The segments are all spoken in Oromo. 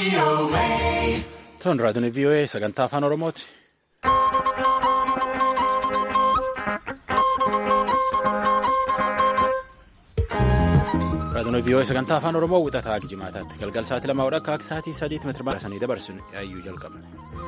Toon raadiyoon VOA sagantaa afaan Oromooti. Raadiyoon VOA sagantaa afaan Oromoo wixataa jimaataatti galgal sa'aatii lamaa hodha akka sa'aatii sadiitti meetira baasanii dabarsuun yaayyuu jalqabne.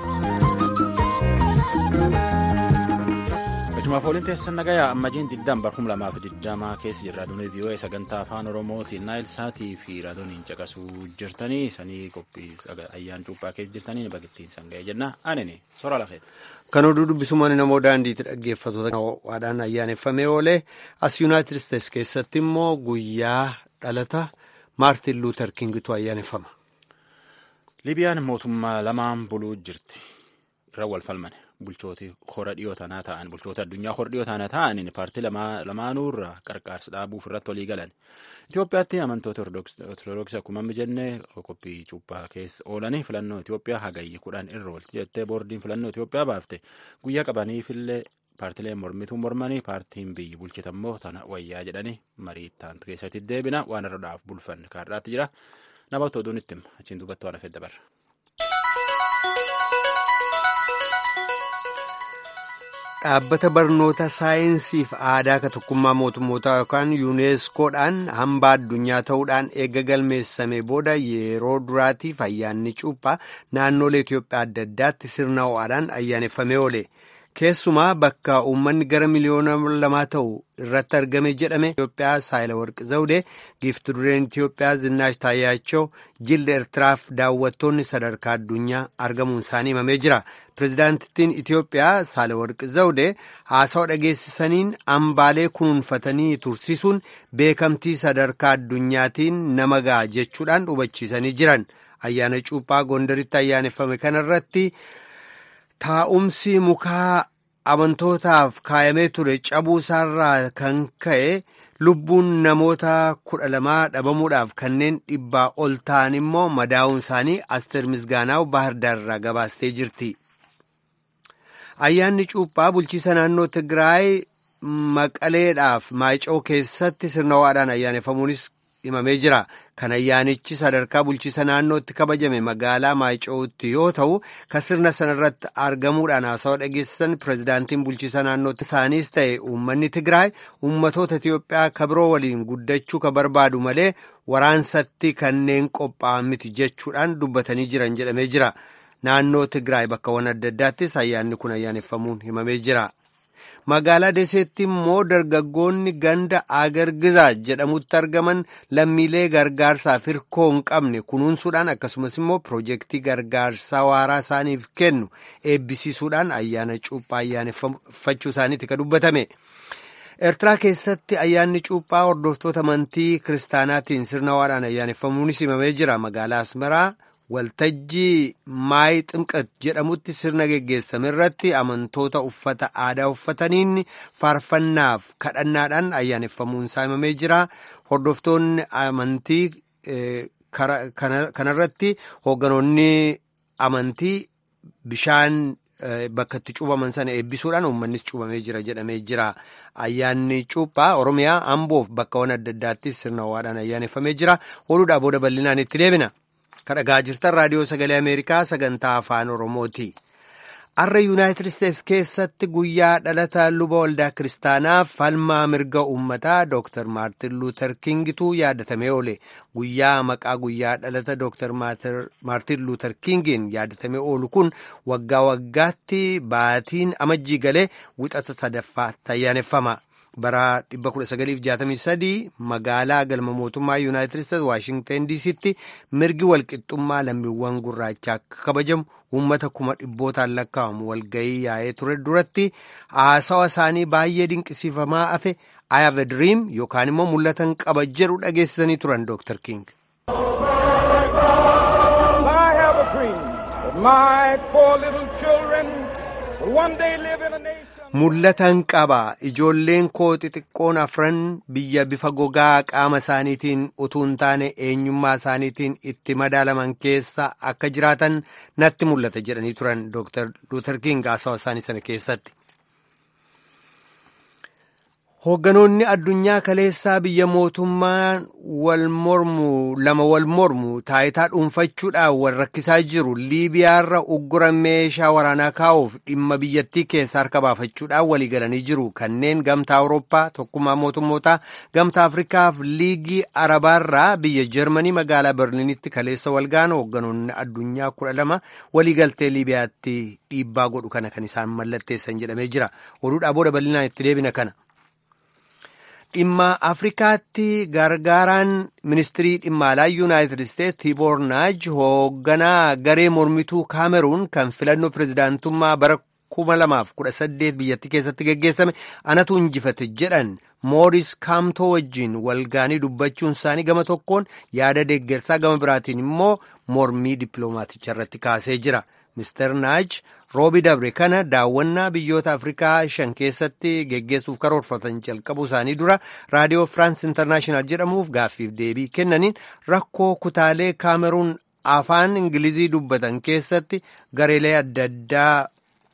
Gajumaaf ooliin teessan nagayaa ammajiin diddaan barhum lamaaf diddamaa keessa jira. Raadiyoon VOA sagantaa afaan Oromootiin naayil saatii fi raadiyooniin caqasuu jirtanii sanii qophii ayyaan cuuphaa keessa jirtanii bakittiin sanga'ee jenna. Anini soora lafeeti. Kan oduu dubbisumaan namoo daandiitti dhaggeeffatoota waadhaan ayyaaneffamee oolee as yuunaayitid isteetsi keessatti immoo guyyaa dhalata maartin luuter kingitu ayyaaneffama. Libiyaan mootummaa lamaan buluu jirti. Irra wal falmane. bulchooti hora dhiyoo tanaa ta'an bulchoota addunyaa hora dhiyoo tanaa ta'aniin paartii lamaanuu irraa qarqaarsa dhaabuuf irratti walii galan Itoophiyaatti amantoota ortodoksii akkuma amma jenne qophii cuuphaa keessa oolanii filannoo Itoophiyaa hagayya kudhan irra oolti jettee boordiin filannoo Itoophiyaa baafte guyyaa qabaniifillee paartileen mormituu mormanii paartiin biyyi bulchitammoo tana wayyaa jedhanii marii taantu keessatti deebina waan irra dhaaf bulfanne kaarraatti jira namoota oduun itti hima achiin duubatti waan hafee dabarra. Dhaabbata barnoota saayinsii fi aadaa ka tokkummaa mootummootaa yookaan yuuneeskoodhaan hambaa addunyaa ta'uudhaan eegga galmeessame booda yeroo duraatiif ayyaanni cuuphaa naannolee Itoophiyaa adda addaatti sirna ho'aadhaan ayyaaneffamee oole. Keessumaa bakka uummanni gara miliyoona lamaa ta'u irratti argame jedhame Itoophiyaa Saayilawarqi Zawudee giifti dureen Itoophiyaa Zinnaash Taayyaachoo jilda Eertiraaf daawwattoonni sadarkaa addunyaa argamuun isaanii himamee jira. Pireezidaantittiin Itoophiyaa Saayilawarqi Zawudee haasawa dhageessisaniin hambaalee kunuunfatanii tursiisuun beekamtii sadarkaa addunyaatiin nama ga'a jechuudhaan hubachiisanii jiran. Ayyaana cuuphaa Gondaritti ayyaaneffame kanarratti. Taa'umsi mukaa amantootaaf kaayamee ture cabuu isaarraa kan ka'e lubbuun namoota kudha lamaa dhabamuudhaaf kanneen dhibbaa ol ta'an immoo madaa'uun isaanii Asteer Misgaanaaw Baahirdaar irraa gabaastee jirti. Ayyaanni cuuphaa bulchiisa naannoo Tigraay Maqaleedhaaf Maayicoo keessatti sirna ho'aadhaan ayyaaneffamuunis himamee jira. Kan ayyaanichi sadarkaa bulchiisa naannootti kabajame magaalaa Maayicootti yoo ta'u, kan sirna sanarratti argamuudhaan haasawa dhageessisan pireezidaantiin bulchiisa naannootti isaaniis ta'e uummanni Tigraay uummatoota Itiyoophiyaa kabiroo waliin guddachuu ka barbaadu malee waraansatti kanneen qophaa'an miti jechuudhaan dubbatanii jiran jedhamee jira. Naannoo Tigraay bakkawwan adda addaattis ayyaanni kun ayyaaneffamuun himamee jira. Magaalaa Deseetti immoo dargaggoonni ganda Agargizaa jedhamutti argaman lammiilee gargaarsaaf hirkoo hin qabne kunuunsuudhaan akkasumas immoo piroojeektii gargaarsaa waaraa isaaniif kennu eebbisiisuudhaan ayyaana cuuphaa ayyaaneffachuu isaaniiti kan dubbatame. Eertiraa keessatti ayyaanni cuuphaa hordoftoota amantii kiristaanaatiin sirna ho'aadhaan ayyaaneffamuunis himamee jira. Magaalaa Asmaraa waltajjii maayi ximqat jedhamutti sirna geggeessame irratti amantoota uffata aadaa uffataniin faarfannaaf kadhannaadhaan ayyaaneffamuun isaa himamee jira. Hordoftoonni amantii kanarratti hoogganoonni amantii bishaan bakka itti cuubaman sana eebbisuudhaan uummannis cuubamee jira jedhamee jira. Ayyaanni cuuphaa Oromiyaa Amboof bakkawwan adda addaattis sirna ho'aadhaan ayyaaneffamee jira. Oduudhaa booda bal'inaan itti deebina. Kan dhagaa jirtan raadiyoo sagalee Ameerikaa sagantaa afaan Oromooti. Har'a Yuunaayitid Isteetsi keessatti guyyaa dhalata luba waldaa kiristaanaa falmaa mirga uummataa Dr. Maartin Luuter Kingitu yaadatamee oole. Guyyaa maqaa guyyaa dhalata Dr. Maartin Luuter Kingiin yaadatamee oolu kun waggaa waggaatti baatiin amajjii galee wixata sadaffaatti ayyaaneffama. bara 1963 magaalaa galma mootummaa yuunaayitid isteetsi waashingtan diisitti mirgi walqixxummaa lammiiwwan gurraachaa akka kabajamu uummata kuma dhibbootaan lakkaa'amu walgayii yaa'ee ture duratti haasawa isaanii baay'ee dinqisiifamaa hafe I have a dream yookaan immoo mul'atan qaba jedhu dhageessisanii turan Dr. King. Mul'atan qaba ijoolleen koo xixiqqoon afran biyya bifa gogaa qaama isaaniitiin utuu hin taane eenyummaa isaaniitiin itti madaalaman keessa akka jiraatan natti mul'ata jedhanii turan Dr. Luther King haasawa isaanii sana keessatti. Hoogganoonni addunyaa kaleessaa biyya mootummaan wal mormu lama wal mormu taayitaa dhuunfachuudhaan wal rakkisaa jiru liibiyaarra uggura meeshaa waraanaa kaa'uuf dhimma biyyattii keessa harka baafachuudhaan walii galanii jiru kanneen gamtaa awurooppaa tokkummaa mootummootaa gamtaa afrikaaf liigii arabaarraa biyya jarmanii magaalaa berliinitti kaleessa walgaan hoogganoonni addunyaa kudha lama waliigaltee liibiyaatti dhiibbaa godhu kana kan isaan mallatteessan jedhamee jira oduudhaa booda bal'inaan itti deebina kana. dhimma afrikaatti gargaaraan ministirii dhimma alaa yuunaayitid isteetsi tiiboor naaj hoogganaa garee mormituu kaameruun kan filannoo pirezidaantummaa bara 2018 biyyattii keessatti geggeessame anatu injifate jedhan mooris kaamtoo wajjiin walgaanii dubbachuun isaanii gama tokkoon yaada deeggarsaa gama biraatiin immoo mormii dippiloomaaticha irratti kaasee jira. Mister Naaj roobi dabre kana daawwannaa biyyoota Afrikaa shan keessatti geggeessuuf karoorfatan jalqabuu isaanii dura raadiyoo Firaans Intarnaashinaal jedhamuuf gaaffiif deebii kennaniin rakkoo kutaalee Kaameruun afaan Ingilizii dubbatan keessatti gareelee adda addaa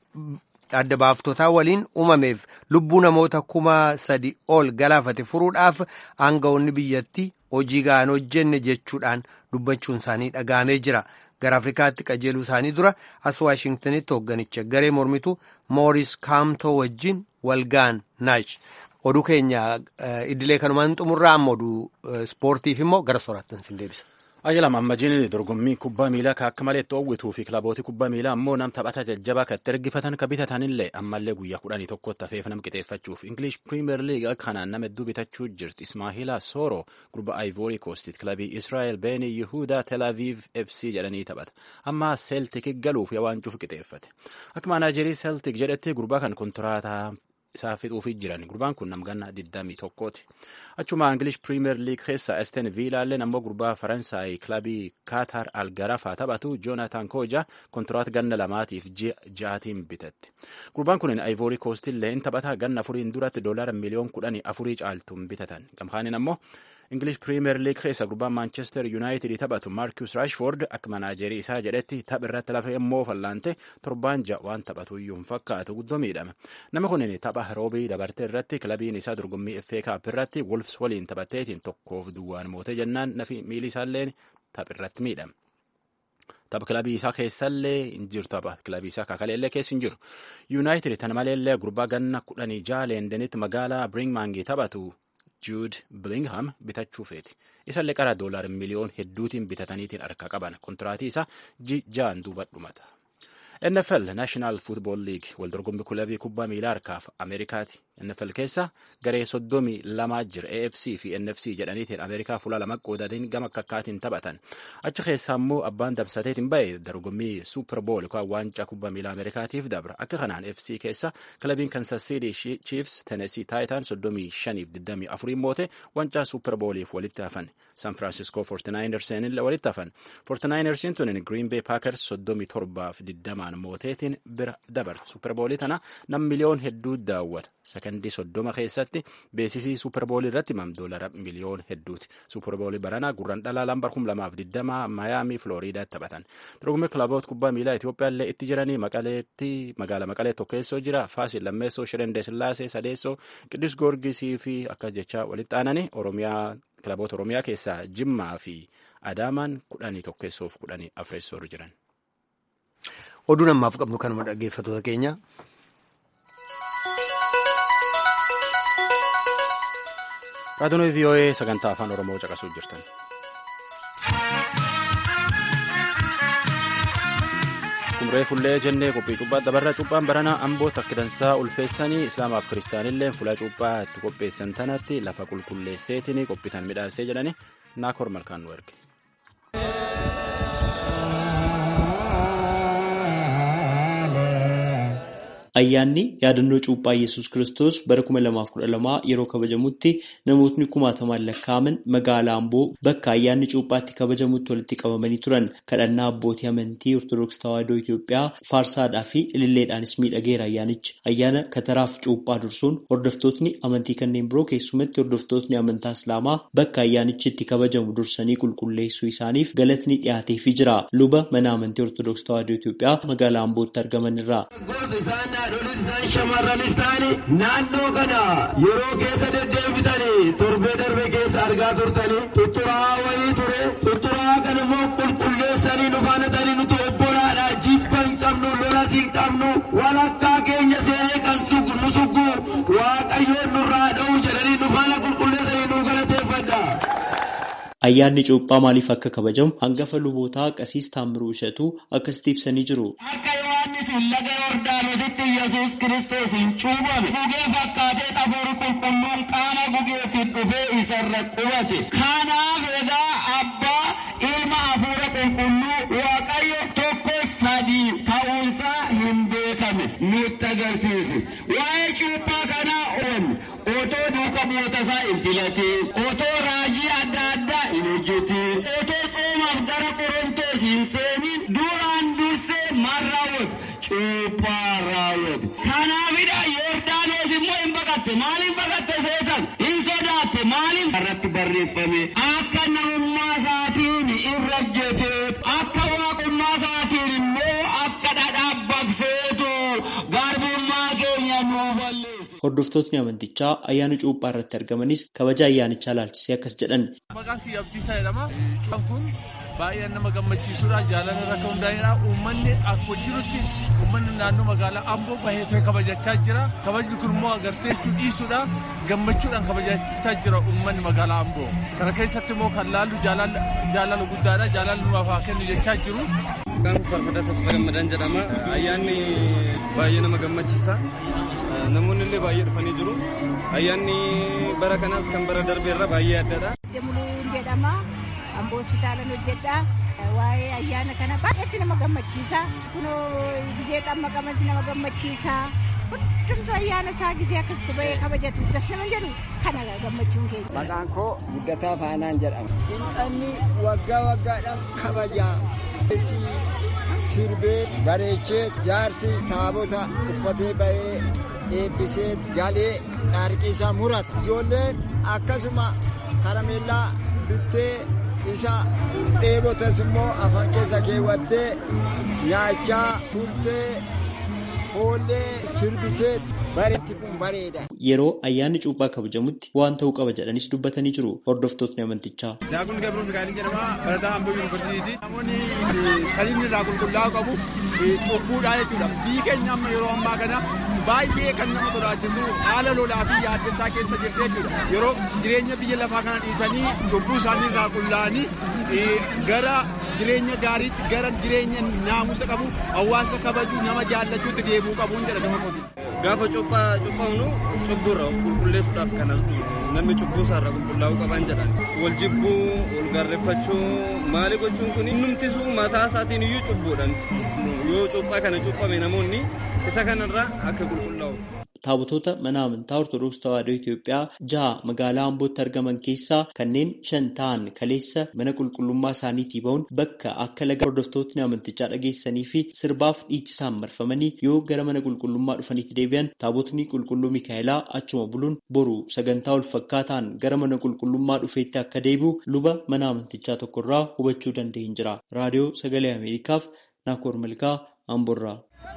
adda baaftotaa waliin uumameef lubbuu namoota kuma sadi ol galaafate furuudhaaf aangawoonni biyyattii hojii ga'an hojjenne jechuudhaan dubbachuun isaanii dhaga'amee jira. gara afrikaatti qajeeluu isaanii dura as waashingtanitti hoogganicha garee mormitu mooris kaamtoo wajjin walgaan naash oduu keenya idilee kanumaan xumurraa amma oduu ispoortiif immoo gara soraattan sin deebisa. Ayyalam ammajiin dorgommii kubbaa miilaa ka akka malee xoo'wituu fi kilabooti kubbaa miilaa ammoo nam taphata jajjabaa kan itti ergifatan ka bitatanillee ammallee guyyaa kudhanii tokkotti hafeef nam qixeeffachuuf English Premier League kanaan nama hedduu bitachuu jirti Ismaahila Sooro gurba Ivory Coast kilabii Israa'el Beeni Yihudaa Tel Aviv FC jedhanii taphata amma Celtic galuuf yawaancuuf qixeeffate akka maanaajerii Celtic jedhetti gurbaa kan kontiraataa isaa fixuufii jiran gurbaan kun namganna 21ti achuma English Premier League keessa Aston Villaalleen ammoo gurbaa Faransaay kilabii Kaatar Algarafaa taphatu Jonathan Koja kontiraat ganna lamaatiif ja'atiin bitatte gurbaan kun Ivory Coast illee in taphata ganna afuriin duratti doolaara miliyoon kudhanii afurii caaltuun bitatan gamkaanin ammoo English Premier League keessa gurbaan Manchester United taphatu Marcus Rashford akka manaajerii isaa jedhetti tapha irratti lafa immoo fallaante torbaan ja'a waan taphatu iyyuu hin fakkaatu guddoo miidhame. Nama kunin tapha roobii dabarte irratti kilabiin isaa dorgommii FA Cup irratti Wolves waliin taphateetiin tokkoof duwwaan mootee jennaan nafi miili isaalleen tapha irratti miidhame. Tapha kilabii isaa keessallee hin jiru tapha kilabii isaa kakaleellee keessa hin jiru. United tana maleellee gurbaa ganna kudhanii ja'a leendenitti magaalaa Birmingham taphatu Jude Bellingham bitachuu feeti. Isallee qara doolaar miliyoon hedduutiin bitataniitiin harkaa qaban. Kontiraatii isaa ja'an duuba dhumata. NFL National Football League waldorgommii kilabii kubbaa miilaa harkaaf Ameerikaati. NFL keessa garee soddomii lamaa jira AFC fi NFC jedhaniitiin Ameerikaa fuula lama qoodatiin gama kakkaatiin taphatan. Achi keessaa immoo abbaan dabsateetiin ba'e dorgommii Super Bowl yookaan waancaa kubbaa miilaa Ameerikaatiif dabra. Akka kanaan FC keessa kilabiin Kansas City Chiefs Tennessee Titan soddomii shaniif digdamii afuriin moote waancaa Super Bowliif walitti hafan. San Francisco 49ers illee walitti hafan. 49ers tunin Green Bay Packers soddomii torbaaf digdamaan mooteetiin bira dabar. Super Bowlii tana nam miliyoon hedduu daawwata. Sakandii soddoma keessatti beeksisii Superboolii irratti mam doolara miliyoon hedduuti. Superboolii baranaa gurran dhalaa lambar kum lamaaf digdama Maayaamii Filooriidaatti taphatan. Dorgommii kilaboota kubbaa miilaa Itoophiyaa illee itti jiranii maqaleetti magaala maqalee tokkeessoo jira. Faasil Lammeessoo, Shirendee Sillaasee, Sadeessoo, Qiddus Goorgisii fi akka jechaa walitti aananii Oromiyaa kilaboota Oromiyaa keessaa Jimmaa fi Adaamaan kudhanii tokkeessoof kudhanii afreessoo jiran. Oduu namaaf qabnu kanuma dhaggeeffatoota keenya. Raadiyoon VOA sagantaa afaan Oromoo caqasuu jirtan. Kumree fullee jennee qophii cuuphaa dabarra cuuphaan baranaa amboo takka dansaa ulfeessanii islaamaaf kiristaanillee fuula cuuphaa itti qopheessan tanatti lafa qulqulleesseetiin qophiitan midhaasee jedhani naakoor malkaan nu erge. Ayyaanni yaadannoo cuuphaa Yesuus Kiristoos bara 2012 yeroo kabajamutti namootni kumaatamaan lakkaa'aman magaalaa Amboo bakka ayyaanni cuuphaatti kabajamutti walitti qabamanii turan. Kadhannaa abbootii amantii Ortoodooksii Tawaahidoo Itoophiyaa faarsaadhaa fi ililleedhaanis miidhageera ayyaanichi. Ayyaana kataraaf cuuphaa dursuun hordoftootni amantii kanneen biroo keessumatti hordoftootni amantaa Islaamaa bakka ayyaanichi itti kabajamu dursanii qulqulleessuu isaaniif galatni dhiyaateefii jira. Luba mana amantii Ortoodooksii Tawaahidoo Itoophiyaa magaalaa Ambootti argaman irraa. haadholis isaan shamarranis ta'ani naannoo kana yeroo keessa deddeebitanii torbee darbe keessa argaa turtanii tutturaa wayii ture tutturaa kan immoo qulqulleessanii nu faanatanii nuti obbolaadha jibba hin qabnu lolas hin qabnu walakkaa keenya se'ee kan nu suggu waaqayyoon nurraa dha'u jedhanii nu faana qulqulleessanii nu galateeffadha. Ayyaanni cuuphaa maaliif akka kabajamu hangafa lubootaa Qasiis Taammiruu Ishatuu akkasitti ibsanii jiru. Akka Yohaannis laga Yordaanositti Yesuus Kiristoos hin cuubame gugee fakkaatee xafuuri qulqulluun qaama gugeetiin dhufee isarra qubate. Kanaaf egaa abbaa ilma hafuura qulqulluu waaqayyo tokko sadii ta'uunsaa hin beekame nutti agarsiise. Waa'ee cuuphaa kanaa oolu otoo duuka mootasaa hin filatiin otoo raajii adda addaa hin hojjetin otoo soomaaf gara qorontoos hin seenin duraan dursee maal raawwatu cuuphaa raawwatu kanaafidha yordaanos immoo hin baqatte maaliif baqatte seetan hin sodaatte maaliif irratti barreeffame akka namummaa isaatiin irra hojjeteet akka waaqummaa isaatiin immoo akka dhadhaa baqseetu garbummaa keenya nuu balleesse. Hordoftootni amantichaa ayyaana cuuphaa irratti argamanis kabaja ayyaanichaa ilaalchisee akkas jedhan. Maqaan kiyya Abdiisaa jedhama. Cuuphaan kun baay'ee nama gammachiisudha. Jaalala irra kan hundaa'edha. Uummanni akka jirutti uummanni naannoo magaalaa Amboo baay'ee kabajachaa jira. Kabajni kun immoo agartee jechuu dhiisudha. Gammachuudhaan kabajachaa jira uummanni magaalaa Amboo. Kana keessatti immoo kan laallu jaalala guddaadha. Jaalala nuuf haa kennu jechaa jiru. Maqaan Farfataa Tasfaa Gammadaan jedhama. Ayyaanni baay'ee nama gammachiisa. Namoonni illee baay'ee dhufanii jiru. Ayyaanni bara kanaas kan bara darbeerra baay'ee addaadha. Demuluun jedhama. Amboo hospitaalan hojjedha. Waa'ee ayyaana kana baay'eetti nama gammachiisa. Kunoo gizee xamma qabansi nama gammachiisa. Hundumtuu ayyaana isaa gizee akkasitti bahee kabajatu. Das nama jedhu kana gammachuun keenya. Maqaan koo Guddataa Faanaan jedhama. Qinxanni waggaa waggaadhaan kabajaa. Sirbee bareechee jaarsi taabota uffatee bahee eebbisee galee dhaarqiisaa murata. Ijoolleen akkasuma karameellaa bittee isa dheebotas immoo afaan keessa keewwattee nyaachaa turtee hoollee sirbitee bareetti kun bareeda. Yeroo ayyaanni cuuphaa kabajamutti waan ta'uu qaba jedhanis dubbatanii jiru hordoftootni amantichaa. Daakun Gabroo Mikaa'eliin jedhama. Barataa Amboo Yuunivarsiitiiti. Namoonni kan inni irraa qulqullaa'uu qabu cubbuudhaa jechuudha. Biyyi keenya amma yeroo ammaa kana baay'ee kan nama sodaachisu haala lolaa fi yaaddessaa keessa jirti jechuudha. Yeroo jireenya biyya lafaa kana dhiisanii cubbuu isaanii irraa qullaa'anii gara jireenya gaariitti gara jireenya naamusa qabu hawaasa kabajuu nama jaallachuutti deebi'uu qabuun jedha gama kooti. Gaafa cuuphaa cuuphamnu cubburra qulqulleessuudhaaf kan as namni cubbuu isaarraa qulqullaa'uu qaban jedhan. Wal jibbuu, wal gaarreeffachuu, maali gochuun kun innumtisuu mataa isaatiin iyyuu cubbuudhaan yoo cuuphaa kana cuuphame namoonni isa kanarraa akka qulqullaa'uuf. Taabotota mana amantaa Ortoodooksii Tawaahidoo Itoophiyaa jaha magaalaa Ambootti argaman keessaa kanneen shan ta'an kaleessa mana qulqullummaa isaaniitii ba'uun bakka akka laga hordoftootni amantichaa dhageessanii fi sirbaaf dhiichisaan marfamanii yoo gara mana qulqullummaa dhufaniitti deebi'an taabotni qulqulluu Mikaa'elaa achuma buluun boru sagantaa wal fakkaataan gara mana qulqullummaa dhufeetti akka deebi'u luba mana amantichaa tokkorraa hubachuu danda'een jira. Raadiyoo Sagalee Ameerikaaf Naakoor Malkaa Amboorraa.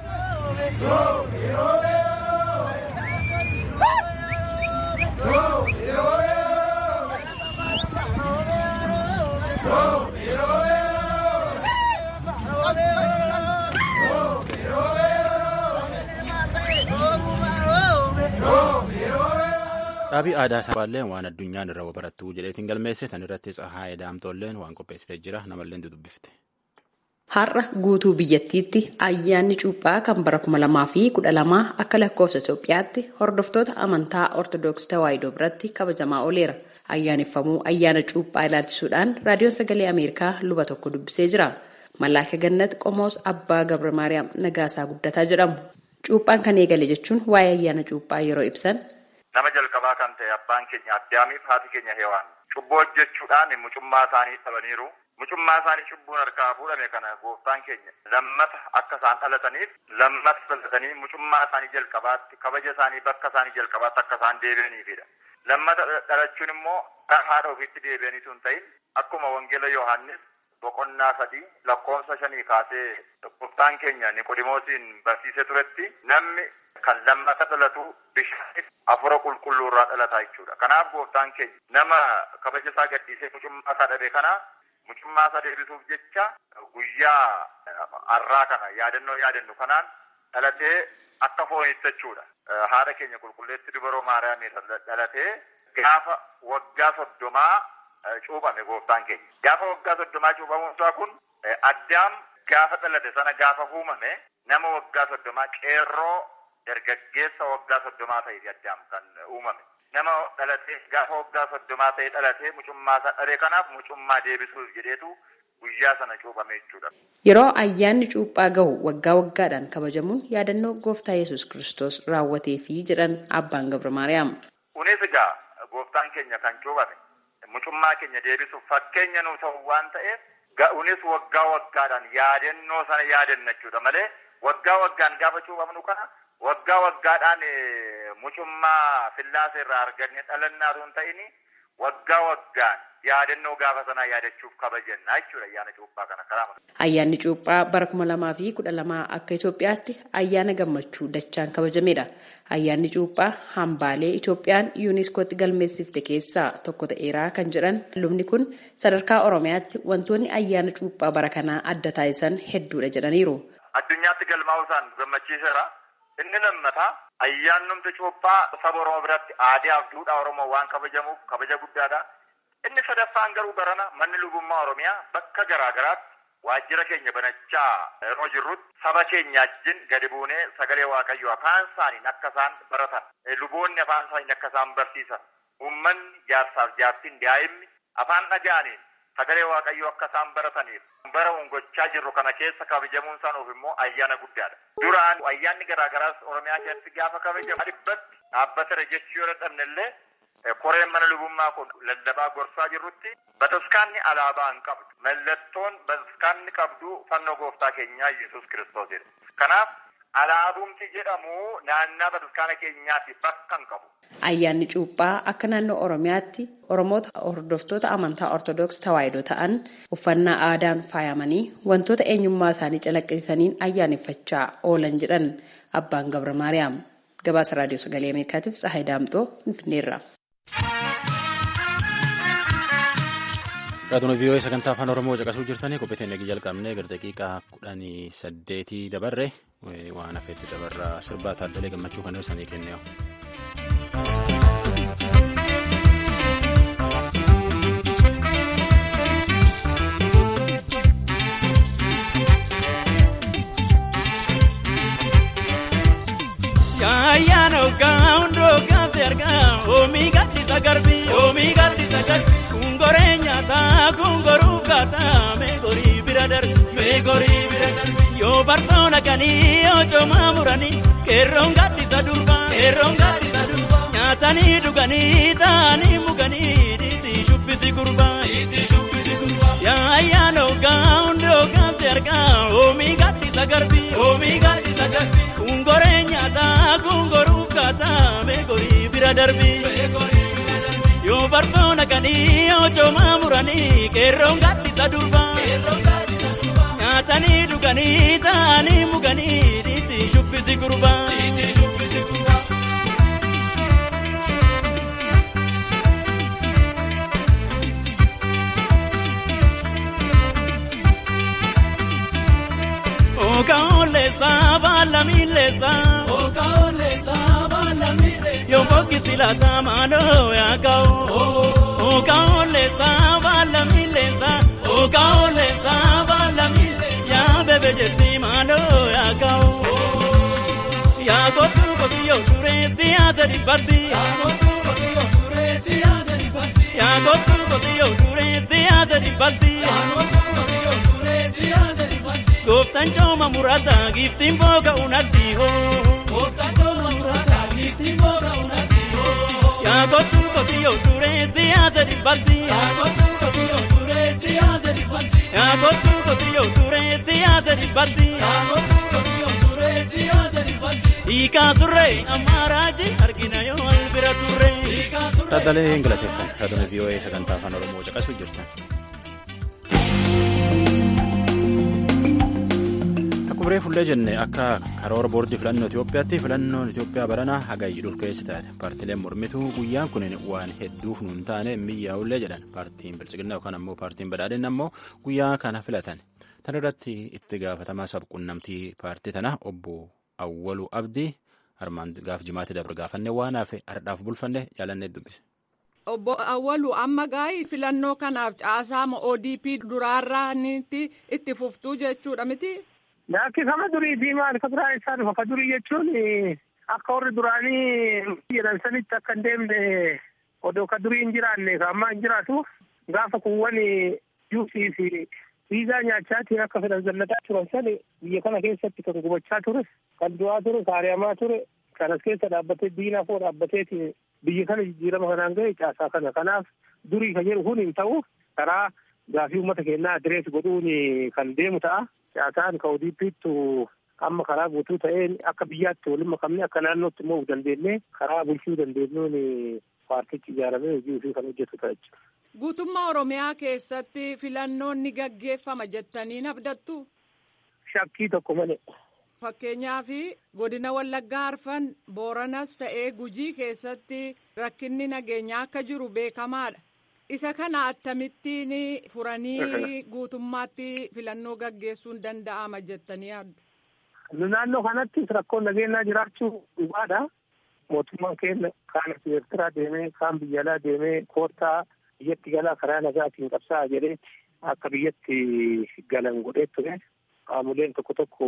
Dhaabii aadaa sabaalleen waan addunyaan irra barattuu jedheetiin galmeesse tan irratti tsahaayee daamtolleen waan qopheessitee jira namallee dubbifte. Har'a guutuu biyyattiitti ayyaanni cuuphaa kan bara kuma lamaa fi kudha lamaa akka lakkoofsa Itoophiyaatti hordoftoota amantaa Ortoodooksii Tawaahidoo biratti kabajamaa ooleera. Ayyaaneffamuu ayyaana cuuphaa ilaalchisuudhaan raadiyoon sagalee Ameerikaa luba tokko dubbisee jira. Mallaaka Gannat Qomoos Abbaa Gabra Maariyaam Nagaasaa Guddataa jedhamu. Cuuphaan kan eegale jechuun waa'ee ayyaana cuuphaa yeroo ibsan. Nama jalqabaa kan ta'e abbaan keenya addaamiif haati keenya heewaan cubboo hojjechuudhaan mucummaa isaanii dhabaniiru. Mucummaa isaanii cubbuun harkaa fuudhame kana gooftaan keenya lammata akka isaan dhalataniif lammata dhalatanii mucummaa isaanii jalqabaatti kabaja isaanii bakka isaanii jalqabaatti akka isaan deebi'aniifidha. Lammata dhalachuun immoo haadha ofiitti deebi'anii sun ta'in akkuma wangeela Yohaannis boqonnaa sadii lakkoofsa shanii kaasee gooftaan keenya Niqodimoosiin barsiisee turetti namni kan lammata dhalatu bishaan afura qulqulluu irraa dhalataa jechuudha. Kanaaf gooftaan keenya nama kabaja isaa gadhiisee mucummaa isaa dhabe kana mucummaa isaa deebisuuf jecha guyyaa har'aa kana yaadannoo yaadannu kanaan dhalatee akka foonitti jechuudha. Haadha keenya qulqulleetti dubaroo Maariyaamii dhalatee gaafa waggaa soddomaa cuuphame gooftaan keenya. Gaafa waggaa soddomaa cuuphamuun isaa kun addaam gaafa dhalate sana gaafa uumame nama waggaa soddomaa qeerroo dargaggeessa waggaa soddomaa ta'eeti addaam kan uumame. Nama dhalatee gaafa waggaa soddomaa ta'e dhalatee mucummaa isaa dhabe kanaaf mucummaa deebisuuf jedheetu guyyaa sana cuuphame jechuudha. Yeroo ayyaanni cuuphaa gahu waggaa waggaadhaan kabajamuun yaadannoo gooftaa yesus Kiristoos raawwateefi jedhan abbaan Gabra Maariyaam. Kunis egaa gooftaan keenya kan cuuphame mucummaa keenya deebisuuf fakkeenya nuu ta'u waan ta'eef kunis waggaa waggaadhaan yaadannoo sana yaadanna jechuudha malee waggaa waggaan gaafa cuuphamnu kana waggaa waggaadhaan mucummaa fillaasa irraa arganne dhalannaatu hin ta'ini waggaa waggaan yaadannoo gaafa sanaa yaadachuuf kabajanna jechuudha ayyaana cuuphaa kana karaa Ayyaanni cuuphaa bara kuma lamaa fi kudha lamaa akka Itoophiyaatti ayyaana gammachuu dachaan kabajamedha. Ayyaanni cuuphaa hambaalee Itoophiyaan yuuniskootti galmeessifte keessaa tokko ta'eeraa kan jedhan lubni kun sadarkaa Oromiyaatti wantoonni ayyaana cuuphaa bara kanaa adda taasisan hedduudha jedhaniiru. Addunyaatti galmaa'uusaan gammachiiseera. Inni lammataa ayyaannumti cuuphaa saba Oromoo biratti aadaa fi duudhaa Oromoo waan kabajamuuf kabaja guddaadha. Inni sadaffaan garuu barana manni lubummaa Oromiyaa bakka garaa garaatti waajjira keenya banachaa yeroo jirrutti saba keenya wajjin gadi buunee sagalee waaqayyoo afaan isaaniin akka isaan baratan luboonni afaan isaaniin akka isaan barsiisan uummanni jaarsaaf jaartiin daa'imni afaan dhaga'aniin sagalee waaqayyoo akka isaan barataniif bara gochaa jirru kana keessa kabajamuun isaaniif immoo ayyaana guddaadha. Duraan ayyaanni garaa garaas Oromiyaa keessatti gaafa kabajamu dhibbatti dhaabbatara jechuu yoo dadhabne illee koreen mana lubummaa kun lallabaa gorsaa jirrutti bataskaanni alaabaa hin qabdu. Mallattoon bataskaanni qabdu fannoo gooftaa keenyaa Yesuus Kiristoosidha. Kanaaf alaabumti jedhamu naannaa bataskaana keenyaatti bakka hin qabu. Ayyaanni cuuphaa akka naannoo Oromiyaatti Oromoota hordoftoota amantaa Ortodoks tawaahidoo ta'an uffannaa aadaan faayamanii wantoota eenyummaa isaanii calaqqisiisaniin ayyaaneffachaa oolan jedhan abbaan Gabra Maariyaam. Gabaasa Raadiyoo Sagalee Ameerikaatiif Tsahaay Daamxoo Finfinneerra. Raadiyoo vii'oo sagantaa afaan Oromoo caqasuu jirtanii qophii nagii jalqabnee gara daqiiqaa kudhanii saddeetii dabarre waan hafeetti dabarraa sirbaa taaddalee gammachuu kan ibsanii kenneewu. Ayyaana hoggaa hundoo gaafte argaa oomii gadhiisa garbii oomii gadhiisa garbii kungoree nyaataa kungoruu gaataa meegorii bira darbi meegorii bira darbi yoo bartoona kanii yoo coomaa muranii qeerroon gadhiisa durbaa qeerroon gadhiisa durbaa nyaatanii dhuganii taa'anii muganii dhiitii shubbisi gurbaa dhiitii shubbisi gurbaa yaa ayyaana hoggaa hundoo gaafte argaa oomii gadhiisa garbii oomii gadhiisa garbii kungoree nyaataa kungoruu gaataa meegorii bira darbii yoo bartoona kanii yoo coomaa muranii qeerroon gadhiisa durbaa nyaatanii dhuganii taa'anii muganii dhiitii shubbisi gurbaa. Okaolesa balamilesa Okaolesa balamilesa Yo fokisila tamano yakao Okaolesa balamilesa Okaolesa balamilesa Ya bebe jeti malo yakao Ya kotu kotiyo sureti azeri pati Ya kotu kotiyo sureti azeri pati Ya kotu kotiyo sureti azeri pati Ya kotu kotiyo sureti azeri pati Gooftaan cooma muraataa giiftiin booga unatti hoo. Gooftaan cooma muraataa giiftiin booga unatti hoo. Yaa kottu kotiyyoo turee siyaasa dhibbalti. Yaa kottu kotiyyoo turee siyaasa dhibbalti. Yaa kottu kotiyyoo turee siyaasa dhibbalti. Yaa kottu kotiyyoo turee siyaasa dhibbalti. Hiikaa turree ammaaraaji argina yoo albira turree. Taaddalee hin galateeffamu. Raadiyoo vii'oo sagantaa afaan Oromoo caqasuu jirtan. Akkuma fullee jenne akka karoora boordii filannoo Itoophiyaatti filannoon Itoophiyaa baranaa hagayyidhuuf keessa taate paartileen mormituu guyyaan kun waan hedduuf nuun taane miyyaa'ullee jedhan paartiin bilchiginaa yookaan ammoo paartiin badhaadhinni ammoo guyyaa kana filatan tan irratti itti gaafatamaa sabquunnamtii paartii tana obbo Awwaluu Abdii armaan gaaf jimaatti dabre gaafanne waan hafe ardhaaf bulfanne jaalannee dubbise. Obbo Awwalu amma gaa'ii filannoo kanaaf caasaama ODP duraarraanitti itti fuftuu jechuudha miti. Laakkifama durii fi maal ka biraa isaa dhufa ka durii jechuun akka warri duraanii jedhan sanitti akka hin deemne odoo ka durii hin jiraanne ka ammaa hin jiraatu gaafa kuuwwan juusii fi viizaa nyaachaatiin akka fedhan zallataa turan sani biyya kana keessatti kan gubachaa ture kan du'aa ture kaariyamaa ture kan as keessa dhaabbatee diinaa koo dhaabbateetiin biyya kana jijjiirama kanaan ga'e caasaa kana kanaaf durii ka jedhu kun hin ta'u karaa gaafii uummata keenyaa adirees godhuun kan deemu ta'a caasaan ka ODP'ttu amma karaa guutuu ta'een akka biyyaatti waliin makamne akka naannootti immoo dandeenye karaa bulchuu dandeenyuun paartichi ijaaramee hojii ofii kan hojjetu ta'a jechuudha. Guutummaa Oromiyaa keessatti filannoon ni gaggeeffama jettanii abdattu. Shakkii tokko malee. Fakkeenyaaf godina Wallaggaa Arfan Booranas ta'ee Gujii keessatti rakkinni nageenyaa akka jiru beekamaadha. Isa kana akkamittiin furanii guutummaatti filannoo gaggeessuun danda'ama jettanii yaaddu? Naannoo kanattis rakkoon nageenyaa jiraachuu dhugaadha. Mootummaan keenya kaan Eertiraa deemee kaan biyya alaa deemee koottaa biyyatti galaa karaa nagaatiin qabsaa jedhee akka biyyatti galan godhee ture. Qaamoleen tokko tokko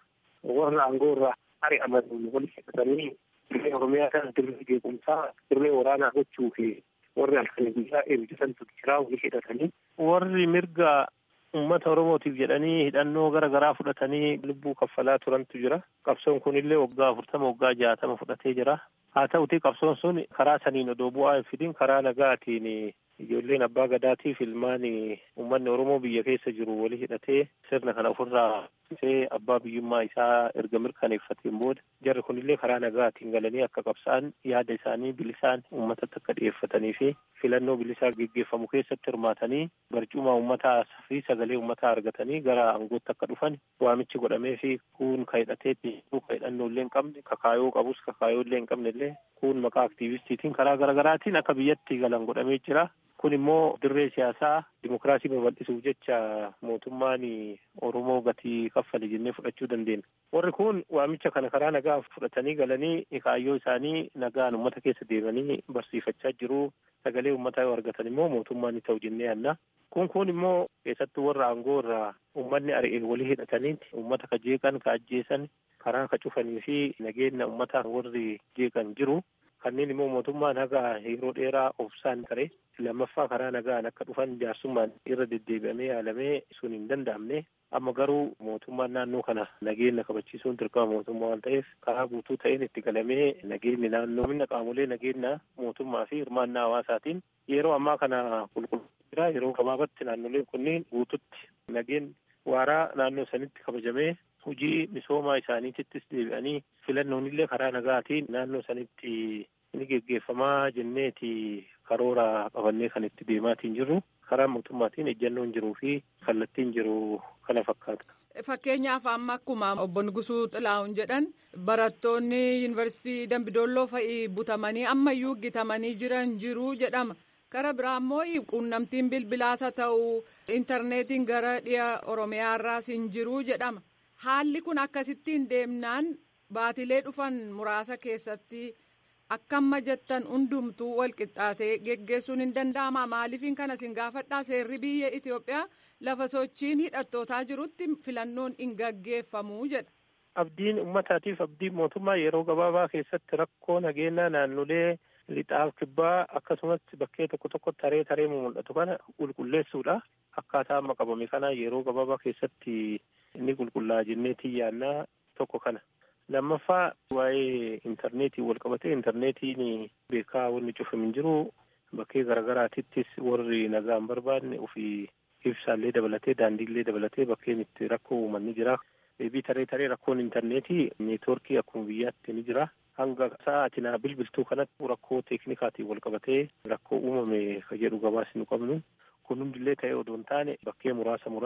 warra aangoo irraa ari'aman walitti hidhatanii dirree Oromiyaa kana dirree beekumsaa dirree waraanaa gochuu fi warri halkanii guyyaa eebbisantu jiraa walii hidhatanii. Warri mirga uummata Oromootiif jedhanii hidhannoo gara garaa fudhatanii lubbuu kaffalaa turantu jira. Qabsoon kunillee waggaa afurtama waggaa jaatama fudhatee jira. Haa ta'uti qabsoon sun karaa saniin odoo bu'aa hin fidin karaa nagaatiin ijoolleen abbaa gadaatiif ilmaan uummanni Oromoo biyya keessa jiru walii hidhatee sirna kana ofirraa see abbaa biyyummaa isaa erga mirkaneeffateen booda jarri kunillee karaa nagaatiin galanii akka qabsa'an yaada isaanii bilisaan uummatatti akka dhiyeeffatanii fi filannoo bilisaa geggeeffamu keessatti hirmaatanii barcuma uummataa fi sagalee uummataa argatanii gara aangootti akka dhufan waamichi godhamee fi kun ka hidhateetti ka hidhannoo illee hin qabne kakaayoo qabus kakaayoo illee hin qabne illee kun maqaa aktiivistiitiin karaa garaagaraatiin akka biyyatti galan godhamee jira. kun immoo dirree siyaasaa dimokiraasii babal'isuuf jecha mootummaan oromoo gatii kaffale jennee fudhachuu dandeenya. Warri kun waamicha kana karaa nagaa fudhatanii galanii kaayyoo isaanii nagaan uummata keessa deemanii barsiifachaa jiru. Sagalee uummataa yoo argatan immoo mootummaan ni ta'u jennee yaadna. Kun kun immoo keessattuu warra aangoo irraa uummanni ari'ee walii hidhataniiti uummata ka jeeqan ka ajjeesan karaa ka cufanii fi nageenya uummataa warri jeeqan jiru. kanneen immoo mootummaan haga yeroo dheeraa obsaan ture lammaffaa karaa nagaan akka dhufan jaarsummaan irra deddeebi'amee yaalamee sun hin danda'amne amma garuu mootummaan naannoo kana nageenya kabachiisuun dirqama mootummaa waan ta'eef karaa guutuu ta'een itti galamee nageenyi naannoo minna qaamolee nageenya mootummaa fi hirmaannaa hawaasaatiin yeroo ammaa kana qulqulluu jira yeroo gabaabatti naannoleen kunniin guututti nageen waaraa naannoo sanitti kabajamee hojii misoomaa isaaniitittis deebi'anii filannoon illee karaa nagaatiin naannoo sanitti ni geggeeffamaa jenneeti karoora qabannee kan itti deemaatiin jirru karaa mootummaatiin ejjannoon jiruu fi kallattiin jiru kana fakkaata. Fakkeenyaaf amma akkuma obbo Nugusuu Xilaa'uun jedhan barattoonni yuunivarsiitii Dambidolloo fa'i butamanii ammayyuu gitamanii jiran jiru jedhama. Kara biraa immoo quunnamtiin bilbilaas haa ta'u intarneetiin gara dhiya Oromiyaarraas hin jiru jedhama. Haalli kun akkasittiin deemnaan baatilee dhufan muraasa keessatti akka amma jettan hundumtuu walqixxaatee geggeessuun hin danda'ama maaliifin kanas hin gaafadhaa seerri biyya Itoophiyaa lafa sochiin hidhattootaa jirutti filannoon hin gaggeeffamu jedha. Abdiin uummataatiif abdiin mootummaa yeroo gabaabaa keessatti rakkoo nageenyaa naannolee lixaaf kibbaa akkasumas bakkee tokko tokko taree taree mul'atu kana qulqulleessuudha. Akkaataa amma qabame kana yeroo gabaabaa keessatti inni qulqullaa jenneetii yaannaa tokko kana. Lammaffaa waa'ee intarneetii wal qabatee intarneetiin beekaa wanni cufame hin jiru bakkee garaagaraatittis warri nagaa hin barbaadne ofii ibsaallee dabalatee daandiillee dabalatee bakkeen itti rakkoo uuman ni jira. Deebii taree taree rakkoon intarneetii neetwoorkii akkuma biyyaatti ni jira. Hanga sa'aatiin bilbiltuu kanatti rakkoo teeknikaatiin wal qabatee rakkoo uumame ka jedhu gabaas nu qabnu. Kun hundillee ta'ee odoo hin taane bakkee muraasa muraasa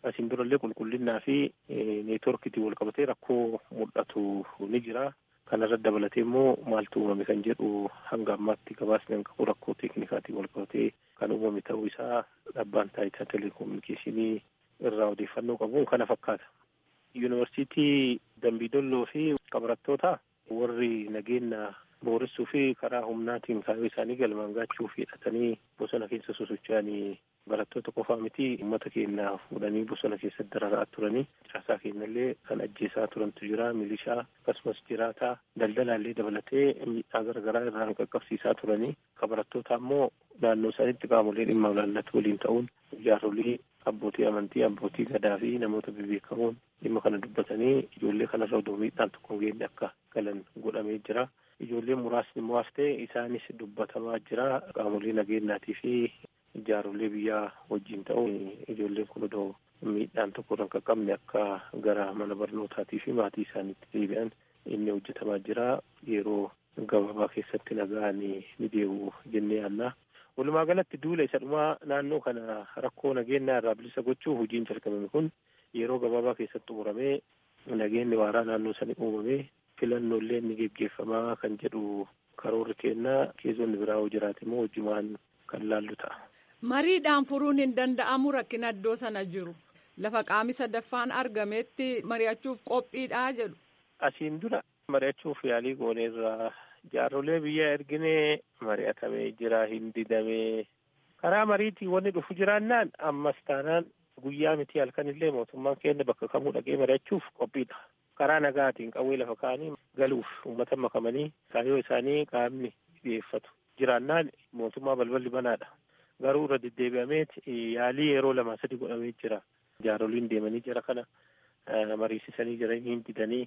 asiin durallee qulqullinnaa fi neetworkiitiin wal qabatee rakkoo mul'atu ni jira. Kanarratti dabalatee immoo maaltu uumame kan jedhu hanga ammaatti gabaasni kan qabu rakkoo teeknikaatiin wal qabatee kan uumame ta'uu isaa dhabbaan taayitaa teleekoominikeeshinii irraa odeeffannoo qabuun kana fakkaata. Yuunivarsiitii Dambiidolloo fi qabarattoota warri nageenya booressuu fi karaa humnaatiin kaayyoo isaanii galmaan gaachuuf hidhatanii bosona keessa sosocho'anii barattoota qofaa miti uummata keenya fuudhanii bosona keessatti dararaa turanii caasaa keenyallee kan ajjeesaa turantu jira milishaa akkasumas jiraataa daldalaallee dabalatee miidhaa garaagaraa irraan qaqqabsiisaa turanii barattoota ammoo naannoo isaaniitti qaamolee dhimma ilaallatu waliin ta'uun jaarolii abbootii amantii abbootii gadaa fi namoota bebeekamoon dhimma kana dubbatanii ijoollee kanarra odoo miidhaan tokko hin geenye akka galan godhamee jira. Ijoolleen muraasni immoo haftee isaanis dubbatamaa jira qaamolee nageenyaatii fi jaarolee biyyaa wajjin ta'uun ijoolleen kun odoo miidhaan tokko irra hin qaqqabne akka gara mana barnootaatii fi maatii isaaniitti deebi'an inni hojjetamaa jira yeroo gabaabaa keessatti nagaan ni deebi'u jennee yaannaa. Walumaa galatti duula isa dhumaa naannoo kana rakkoo nageenyaa irraa bilisa gochuuf hojiin jalqabame kun yeroo gabaabaa keessatti xumuramee nageenyi waaraa naannoo sanii uumamee filannoolee ni geggeeffamaa kan jedhu karoorri kennaa keessonni biraa hoo jiraate immoo hojimaan kan laallu ta'a. Mariidhaan furuun hin danda'amu rakkina iddoo sana jiru. Lafa qaami sadaffaan argametti mari'achuuf qophiidhaa jedhu. Asiin dura mari'achuuf yaalii gooneerraa jaarrolee biyya erginee mari'atamee jira hin didamee karaa mariitii wanni dhufu jiraannaan ammas taanaan guyyaa miti halkanillee mootummaan keenya bakka kamuu dhaqee mari'achuuf qophiidha. Karaa nagaatiin qawwee lafa kaanii galuuf uummata makamanii kaayyoo isaanii qaamni dhiyeeffatu jiraannaan mootummaa balballi banaadha. Garuu irra deddeebi'ameet yaalii yeroo lama sadi godhamee jira. Jaaroliin deemanii jira kana mariisisanii jiranii hin didanii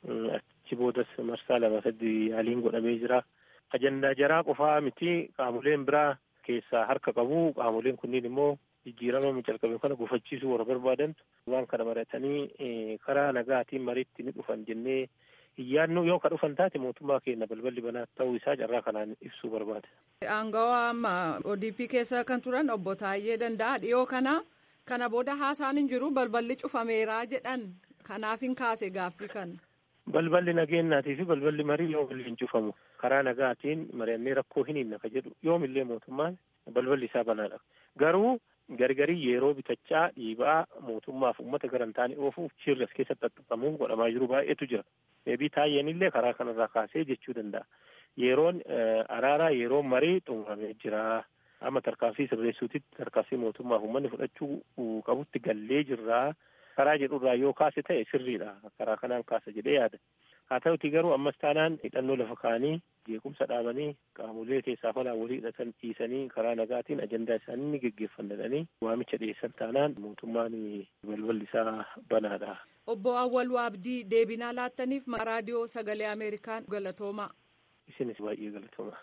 achi boodas marsaa lama sadi yaaliin godhamee jira. Ajandaa jaraa qofaa miti qaamoleen biraa keessaa harka qabu qaamoleen kunniin immoo jijjiirama calqabe kana gufachiisuu warra barbaadan waan kana maratanii karaa nagaatiin mariitti ni dhufan jennee iyyaannoo yoo ka dhufan taate mootummaa keenya balballi banaa ta'uu isaa carraa kanaan ibsuu barbaada. Aangawaa amma ODP keessa kan turan obbo Taayyee Danda'a dhiyoo kana kana booda haasaan hin jiru balballi cufameeraa jedhan kanaaf hin kaase gaaffii kana. Balballi nageenyaatii fi balballi marii yoo waliin cufamu karaa nagaatiin mari'annee rakkoo hin hinna ka jedhu yoomillee mootummaan balballi isaa banaadha. Garuu gargarii yeroo bitachaa dhiibaa mootummaaf uummata garantaanii oofuuf shirri as keessatti xaxxaqamuun godhamaa jiru baay'eetu jira. Deebii taayyeenillee karaa kanarraa kaasee jechuu danda'a. Yeroon araaraa yeroo marii xumuramee jira. Amma tarkaanfii sirreessuutitti tarkaanfii mootummaaf uummanni fudhachuu qabutti gallee jirraa. Karaa jedhurraa yoo kaase ta'e sirriidha. Karaa kanaan kaasa jedhee yaada. Haa ta'uti garuu ammas taanaan hidhannoo lafa kaanii jeequmsa dhaabanii qaamolee keessaa falaa walii hidhatan dhiisanii karaa nagaatiin ajandaa isaanii ni geggeeffannadhanii waamicha dhiyeessan taanaan mootummaan balballi isaa banaadha. Obbo Awwaluu Abdii deebinaa laattaniif raadiyoo sagalee Ameerikaan galatoomaa. Isinis baay'ee galatoomaa.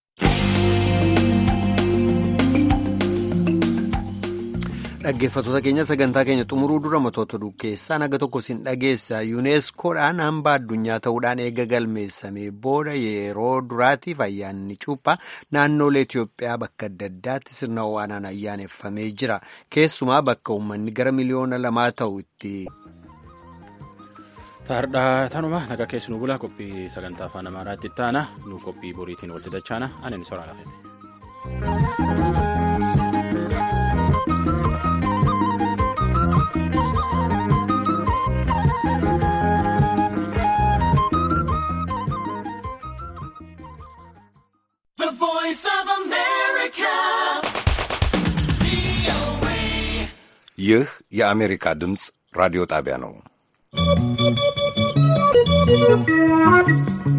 Dhaggeeffattoota keenya sagantaa keenya xumuruu dura matoota keessaa naga tokko sin dhageessa yuuneeskoodhaan hamba addunyaa ta'uudhaan eega galmeessamee booda yeroo duraatiif ayyaanni cuuphaa naannoolee Itoophiyaa bakka adda addaatti sirna ho'aanaan ayyaaneffamee jira keessumaa bakka uummanni gara miliyoona lamaa ta'u itti. Taardhaa tanuma naga keessi nu bula qophii sagantaa afaan amaaraatti ittaana nu qophii boriitiin walitti dachaana ani ni soraa lafeeti. ይህ የአሜሪካ ድምፅ ራዲዮ ጣቢያ ነው።